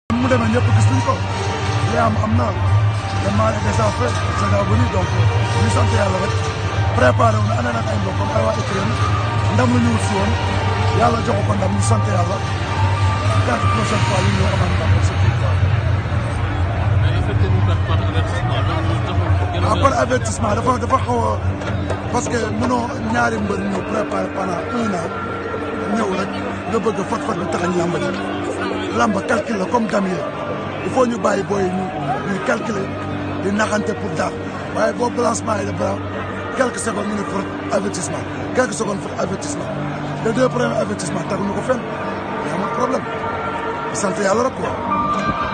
mu demee ñëpp gis nañ ko li am am na le mal est déjà fait c'est devenu donc ñu sant yàlla rek préparé wu na ànd ak ay mbokkam ay waa Ukraine ndam la ñu wut si woon yàlla jox ko ndam ñu sant yàlla quatre prochaine fois ñu ñëw amaat ndam c'est tout quoi. mais effectivement par avertissement loolu taxul ko gën a. ah par avertissement dafa dafa xaw a parce que mënoo ñaari mbër ñëw préparé pendant un an ñëw rek nga bëgg a fat fat bi taxañ làmb ji làmb calcul la comme damier il faut ñu bàyyi booy ñu ñuy calculer di naxante pour daax waaye boo balancement yi de bras quelques secondes ñu ne pour avertissement quelques secondes pour avertissement les deux premiers avertissement taguñu ko fenn mais amul problème sant yàlla rek quoi.